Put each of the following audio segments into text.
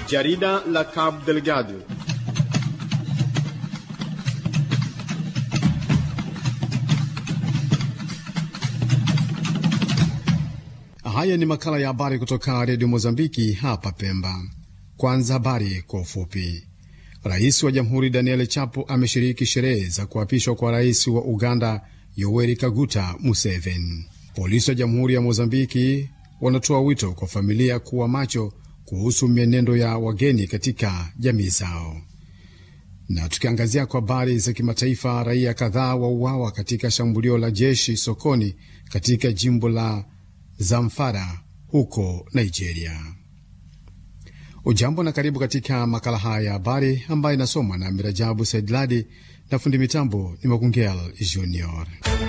Jarida la Cabo Delgado. Haya ni makala ya habari kutoka redio Mozambiki hapa Pemba. Kwanza habari kwa ufupi. Rais wa jamhuri Daniel Chapo ameshiriki sherehe za kuapishwa kwa rais wa Uganda Yoweri Kaguta Museveni. Polisi wa jamhuri ya Mozambiki wanatoa wito kwa familia kuwa macho kuhusu mienendo ya wageni katika jamii zao. Na tukiangazia kwa habari za kimataifa, raia kadhaa wauawa katika shambulio la jeshi sokoni katika jimbo la Zamfara huko Nigeria. Ujambo na karibu katika makala haya ya habari ambayo inasomwa na Mirajabu Saidladi na fundi mitambo ni Makungel Junior.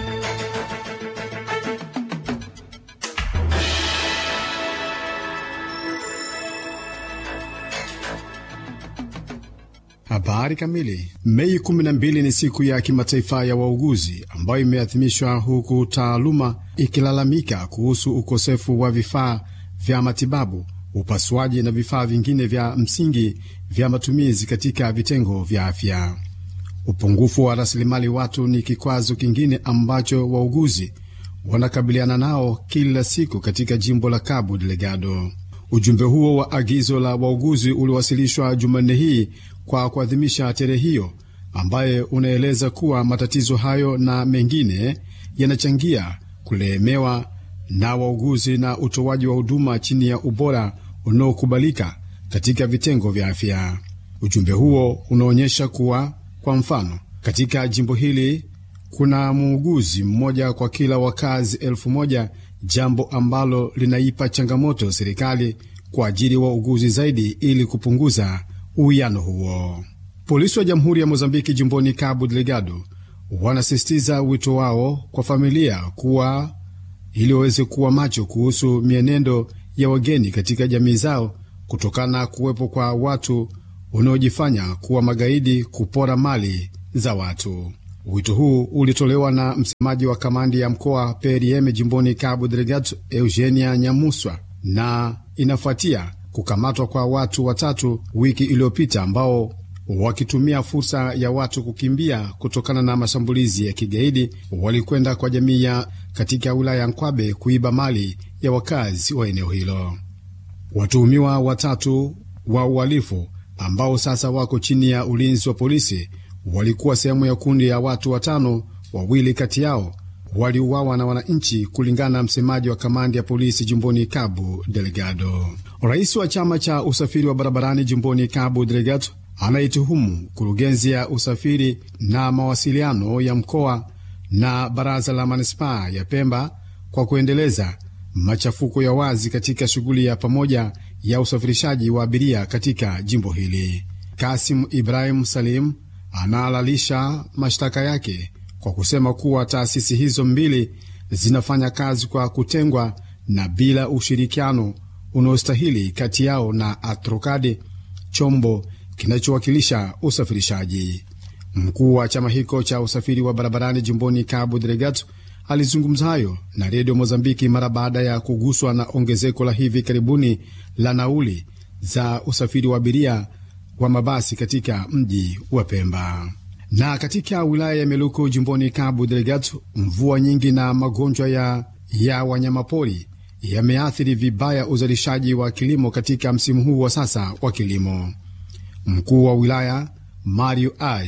Habari kamili. Mei 12 ni siku ya kimataifa ya wauguzi ambayo imeadhimishwa huku taaluma ikilalamika kuhusu ukosefu wa vifaa vya matibabu, upasuaji na vifaa vingine vya msingi vya matumizi katika vitengo vya afya. Upungufu wa rasilimali watu ni kikwazo kingine ambacho wauguzi wanakabiliana nao kila siku katika jimbo la Cabo Delgado. Ujumbe huo wa agizo la wauguzi uliwasilishwa Jumanne hii kwa kuadhimisha tarehe hiyo, ambaye unaeleza kuwa matatizo hayo na mengine yanachangia kulemewa na wauguzi na utoaji wa huduma chini ya ubora unaokubalika katika vitengo vya afya. Ujumbe huo unaonyesha kuwa, kwa mfano, katika jimbo hili kuna muuguzi mmoja kwa kila wakazi elfu moja jambo ambalo linaipa changamoto serikali kuajiri wauguzi zaidi ili kupunguza uwiano huo. Polisi wa Jamhuri ya Mozambiki jimboni Cabo Delgado wanasisitiza wito wao kwa familia kuwa ili waweze kuwa macho kuhusu mienendo ya wageni katika jamii zao kutokana na kuwepo kwa watu wanaojifanya kuwa magaidi kupora mali za watu. Wito huu ulitolewa na msemaji wa kamandi ya mkoa PRM jimboni Cabo Delgado, Eugenia Nyamuswa, na inafuatia kukamatwa kwa watu watatu wiki iliyopita ambao wakitumia fursa ya watu kukimbia kutokana na mashambulizi ya kigaidi walikwenda kwa jamii ya katika wilaya ya Nkwabe kuiba mali ya wakazi wa eneo hilo. Watuhumiwa watatu wa uhalifu ambao sasa wako chini ya ulinzi wa polisi walikuwa sehemu ya kundi ya watu watano. Wawili kati yao waliuawa na wananchi, kulingana na msemaji wa kamandi ya polisi jimboni Cabo Delgado. Rais wa chama cha usafiri wa barabarani jimboni Cabo Delgado anaituhumu kurugenzi ya usafiri na mawasiliano ya mkoa na baraza la manispaa ya Pemba kwa kuendeleza machafuko ya wazi katika shughuli ya pamoja ya usafirishaji wa abiria katika jimbo hili. Kasim Ibrahim Salim anahalalisha mashtaka yake kwa kusema kuwa taasisi hizo mbili zinafanya kazi kwa kutengwa na bila ushirikiano unaostahili kati yao na Atrokade, chombo kinachowakilisha usafirishaji. Mkuu wa chama hicho cha usafiri wa barabarani jimboni Cabo Delgado alizungumza hayo na redio Mozambiki mara baada ya kuguswa na ongezeko la hivi karibuni la nauli za usafiri wa abiria wa mabasi katika mji wa Pemba. Na katika wilaya ya Meluku jimboni Cabo Delgado, mvua nyingi na magonjwa ya, ya wanyamapori yameathiri vibaya uzalishaji wa kilimo katika msimu huu wa sasa wa kilimo. Mkuu wa wilaya Mario Aj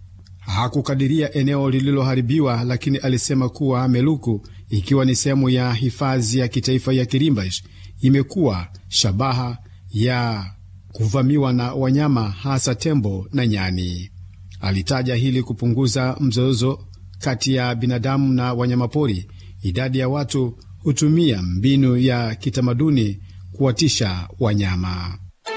hakukadiria eneo lililoharibiwa, lakini alisema kuwa Meluku, ikiwa ni sehemu ya hifadhi ya kitaifa ya Kirimbash, imekuwa shabaha ya kuvamiwa na wanyama hasa tembo na nyani. Alitaja hili kupunguza mzozo kati ya binadamu na wanyamapori. Idadi ya watu hutumia mbinu ya kitamaduni kuwatisha wanyama.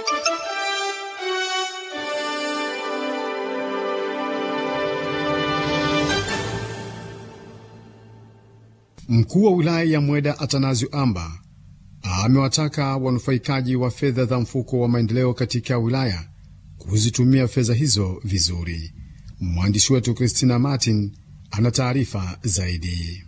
Mkuu wa wilaya ya Mweda Atanazio Amba amewataka wanufaikaji wa fedha za mfuko wa maendeleo katika wilaya kuzitumia fedha hizo vizuri. Mwandishi wetu Christina Martin ana taarifa zaidi.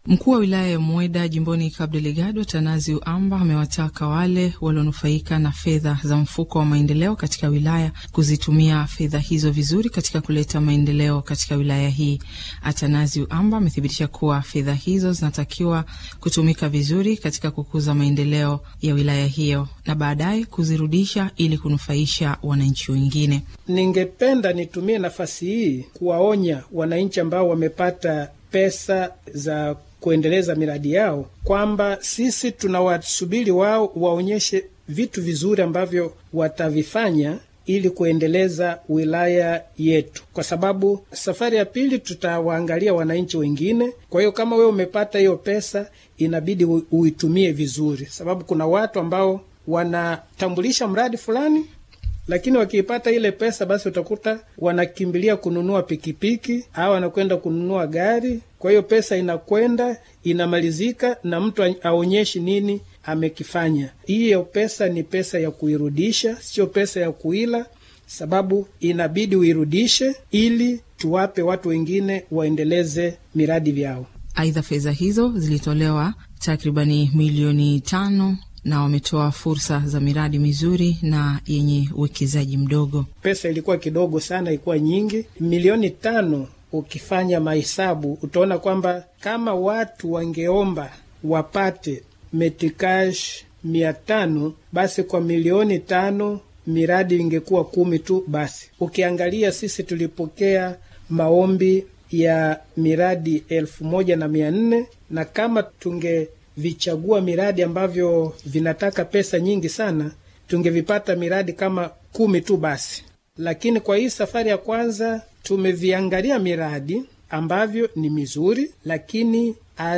Mkuu wa wilaya ya Mweda jimboni Cabo Delgado, Tanazi Uamba, amewataka wale walionufaika na fedha za mfuko wa maendeleo katika wilaya kuzitumia fedha hizo vizuri katika kuleta maendeleo katika wilaya hii. Atanazi Uamba amethibitisha kuwa fedha hizo zinatakiwa kutumika vizuri katika kukuza maendeleo ya wilaya hiyo na baadaye kuzirudisha ili kunufaisha wananchi wengine. Ningependa nitumie nafasi hii kuwaonya wananchi ambao wamepata pesa za kuendeleza miradi yao kwamba sisi tunawasubiri wao waonyeshe vitu vizuri ambavyo watavifanya ili kuendeleza wilaya yetu, kwa sababu safari ya pili tutawaangalia wananchi wengine. Kwa hiyo kama wewe umepata hiyo pesa, inabidi uitumie vizuri, sababu kuna watu ambao wanatambulisha mradi fulani lakini wakiipata ile pesa basi utakuta wanakimbilia kununua pikipiki au wanakwenda kununua gari. Kwa hiyo pesa inakwenda inamalizika, na mtu aonyeshi nini amekifanya. Hiyo pesa ni pesa ya kuirudisha, sio pesa ya kuila, sababu inabidi uirudishe ili tuwape watu wengine waendeleze miradi vyao. Aidha, fedha hizo zilitolewa takribani milioni tano na wametoa fursa za miradi mizuri na yenye uwekezaji mdogo. Pesa ilikuwa kidogo sana, ilikuwa nyingi, milioni tano. Ukifanya mahesabu utaona kwamba kama watu wangeomba wapate metikash mia tano, basi kwa milioni tano miradi ingekuwa kumi tu. Basi ukiangalia sisi tulipokea maombi ya miradi elfu moja na mia nne na kama tunge vichagua miradi ambavyo vinataka pesa nyingi sana, tungevipata miradi kama kumi tu basi. Lakini kwa hii safari ya kwanza tumeviangalia miradi ambavyo ni mizuri, lakini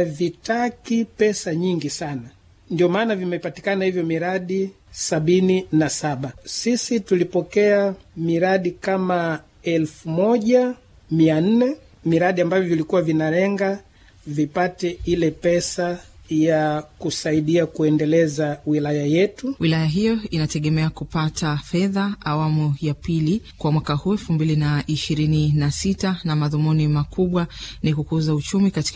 havitaki pesa nyingi sana, ndio maana vimepatikana hivyo miradi sabini na saba. Sisi tulipokea miradi kama elfu moja mia nne miradi ambavyo vilikuwa vinalenga vipate ile pesa ya kusaidia kuendeleza wilaya yetu. Wilaya hiyo inategemea kupata fedha awamu ya pili kwa mwaka huu elfu mbili na ishirini na sita na madhumuni makubwa ni kukuza uchumi katika